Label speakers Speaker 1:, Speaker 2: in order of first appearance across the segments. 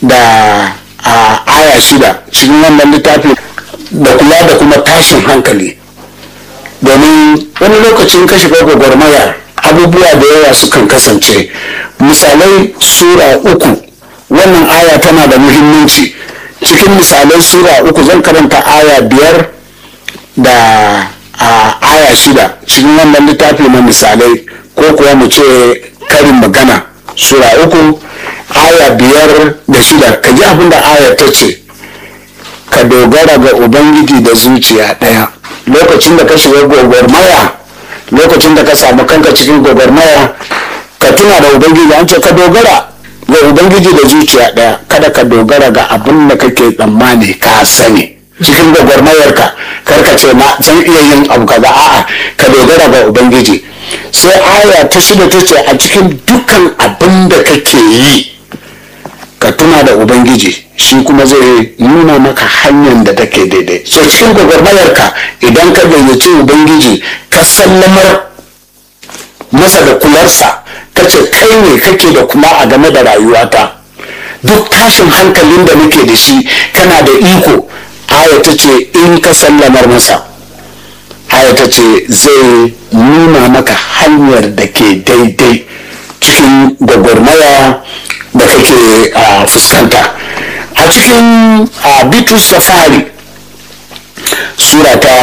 Speaker 1: da a aya shida cikin wannan littafi da kula da kuma tashin hankali domin wani lokacin ka shiga gwagwarmaya abubuwa da yawa sukan kasance misalai sura uku wannan aya tana da muhimmanci cikin misalai sura uku zan karanta aya biyar da a aya shida cikin wannan littafi na misalai ko kuwa mu ce karin magana sura uku aya biyar da shida ka ji abin da ayar ta ce ka dogara ga ubangiji da zuciya ɗaya lokacin da ka shiga gwagwarmaya lokacin da ka samu kanka cikin gwagwarmaya ka tuna da ubangiji an ce ka dogara ga ubangiji da zuciya ɗaya kada ka dogara ga abin da kake tsammani ka sani cikin gwagwarmayarka kar ka ce na zan iya yin abu kaza a'a ka dogara ga ubangiji sai aya ta shida ta ce a cikin dukkan abin da kake yi ka tuna da ubangiji shi kuma zai nuna maka hanyar da take daidai so cikin gwagwarmayarka idan ka gayyaci ubangiji ka sallamar masa da kularsa ka ce kai ne kake da kuma a game da rayuwata duk tashin hankalin da nake da shi kana da iko aya ta ce in ka sallamar masa aya ta ce zai nuna maka hanyar da ke daidai cikin gwagwarmaya da kake fuskanta a cikin bitrus safari sura ta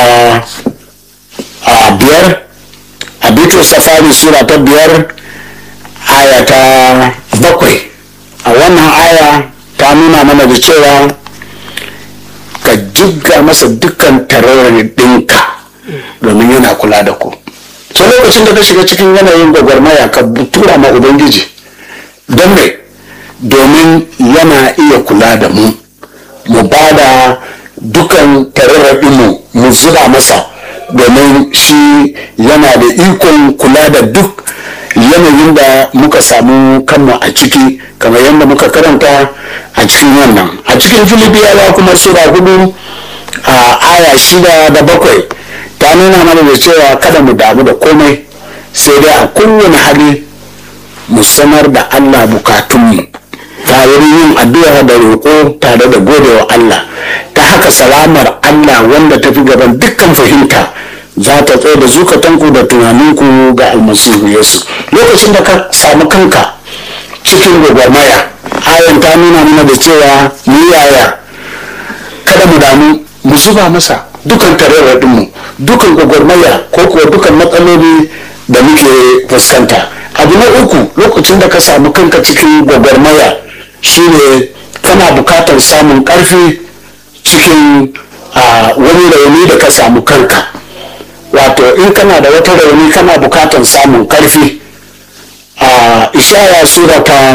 Speaker 1: biyar a bitrus safari sura ta biyar aya ta bakwai a wannan aya ta nuna mana da cewa ka jigga masa dukkan tarayyar ɗinka domin yana kula da ku so lokacin da ka shiga cikin yanayin gwagwarmaya ka tura ma ubangiji don mai domin yana iya kula da mu mu ba da dukan tararraɗinmu mu zuba masa domin shi yana da ikon kula da duk yanayin da muka samu kanmu a ciki kamar yadda muka karanta a cikin wannan a cikin filibiyawa kuma sura hudu a aya shida da bakwai ta nuna mana da cewa kada mu damu da komai sai dai a kowane hali mu sanar da allah bukatunmu ta wurin yin addu'a da roƙo tare da godewa allah ta haka salamar allah wanda ta fi gaban dukkan fahimta za ta tsaye da zukatanku da tunaninku ga almasihu yesu lokacin da ka samu kanka cikin gwagwarmaya ayan ta nuna mana da cewa mu yaya kada mu damu mu zuba masa dukan tararradinmu dukan gwagwarmaya ko kuwa dukan matsaloli da muke fuskanta abu na uku lokacin da ka samu kanka cikin gwagwarmaya shine kana bukatar samun karfi cikin wani rauni da ka samu kanka wato in kana da wata rauni kana bukatar samun karfi a ishaya sura ta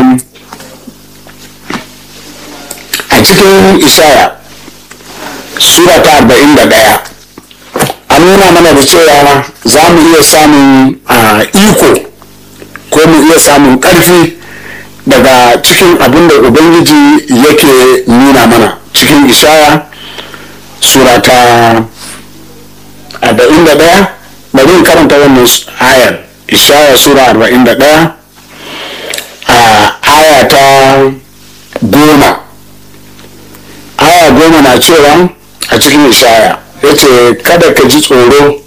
Speaker 1: a cikin ishaya sura ta arba'in da ɗaya an nuna mana da cewa za mu iya samun iko ko mu iya samun ƙarfi daga cikin abin da ubangiji yake nuna mana cikin ishaya sura ta arba'in da ɗaya bari in karanta wannan ayar ishaya sura arba'in da ɗaya a aya ta goma aya goma na cewa a cikin ishaya ya ce kada ka ji tsoro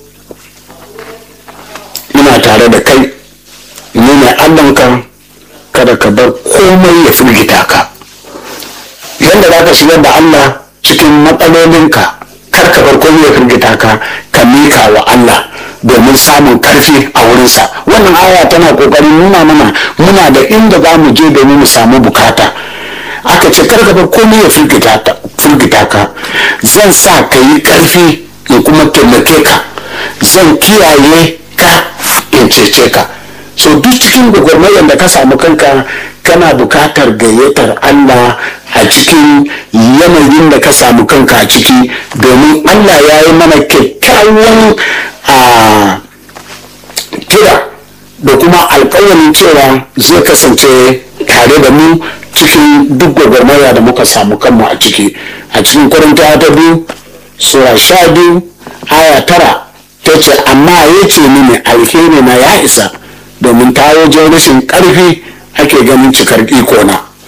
Speaker 1: ina tare da kai ni ne allanka kada ka bar komai ya firgita ka yadda za ka shigar da allah cikin matsalolinka kar ka bar komai ya firgita ka ka mika wa allah domin samun karfi a wurinsa wannan aya tana kokarin nuna mana muna da inda za mu je domin mu samu bukata aka ce kar ka bar komai ya firgita ka zan sa ka yi karfi in kuma taimake ka zan kiyaye ka in cece ka so duk cikin gwagwarmayar da ka samu kanka kana bukatar gayyatar allah a cikin yanayin da ka samu kanka a ciki domin allah ya yi mana kyakkyawan a kira da kuma alkawarin cewa zai kasance tare da mu cikin duk gwagwarmaya da muka samu kanmu a ciki a cikin kwarinta ta biyu sura sha biyu aya tara ta ce amma ya ce mini alheri na ya isa domin ta wajen rashin ƙarfi ake ganin cikar iko na